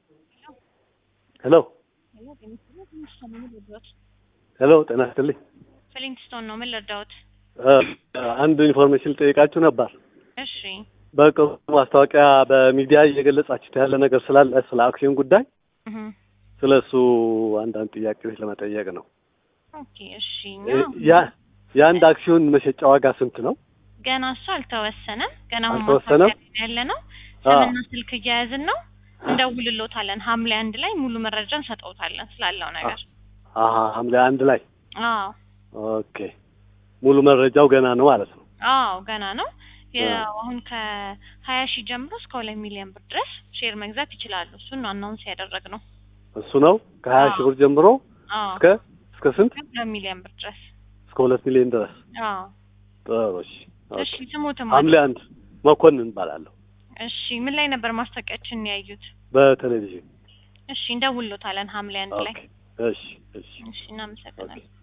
ሄሎ ሄሎ፣ ጤና ይስጥልኝ። ፍሊንትስቶን ነው። ምን ልርዳዎት? አንድ ኢንፎርሜሽን ልጠይቃችሁ ነበር። እሺ በቅርቡ ማስታወቂያ በሚዲያ እየገለጻችሁት ያለ ነገር ስላለ ስለ አክሲዮን ጉዳይ እህ ስለ እሱ አንዳንድ ጥያቄዎች ለመጠየቅ ነው። ኦኬ እሺ። እኛ ያ የአንድ አክሲዮን መሸጫ ዋጋ ስንት ነው? ገና እሱ አልተወሰነም። ገና አሁን አልተወሰነም? ማስታወቂያ ያለ ነው። አዎ። ስምና ስልክ እያያዝን ነው። እንደውልሎታለን። ሐምሌ አንድ ላይ ሙሉ መረጃ እንሰጠውታለን ስላለው ነገር። አሀ ሐምሌ አንድ ላይ አዎ ኦኬ። ሙሉ መረጃው ገና ነው ማለት ነው። አዎ ገና ነው። አዎ። ያው አሁን ከሀያ ሺህ ጀምሮ እስከ ሁለት ሚሊዮን ብር ድረስ ሼር መግዛት ይችላሉ። እሱን ነው አናውንስ ያደረግነው። እሱ ነው ከሀያ ሺህ ብር ጀምሮ አዎ እስከ እስከ ስንት? ሁለት ሚሊዮን ብር ድረስ። እስከ ሁለት ሚሊዮን ድረስ። አዎ ጥሩ እሺ። እሺ ኦኬ። ስሙትም ሐምሌ አንድ መኮንን እባላለሁ እሺ ምን ላይ ነበር ማስታወቂያችን ያዩት? በቴሌቪዥን። እሺ እንደውልሎታለን ሐምሌ አንድ ላይ። ኦኬ። እሺ እሺ እሺ እናመሰግናለን። ኦኬ።